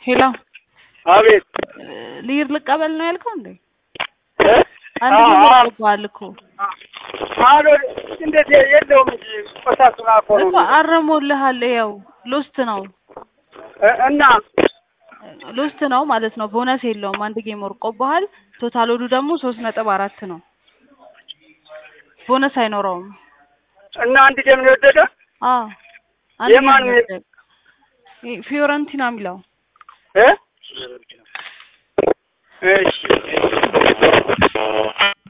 ሄሎ አቤት ሊር ልቀበል ነው ያልከው እንዴ? እ? አንድ አዎ፣ ጊዜ አዎ። ልቀበል እኮ አሎ እንዴት የለውም እንጂ ቆሳሱን አኮ ነው እኮ አረሞልሃል። ያው ሎስት ነው እ፣ እና ሎስት ነው ማለት ነው። ቦነስ የለውም። አንድ ጌም ወርቆብሃል። ቶታል ወዱ ደግሞ ሶስት ነጥብ አራት ነው። ቦነስ አይኖረውም። እና አንድ ደም ነው የወደደ አዎ አንድ የማን ጌም ነው? ወደቅ። ይሄ ፊዮረንቲና የሚለው እ? እሺ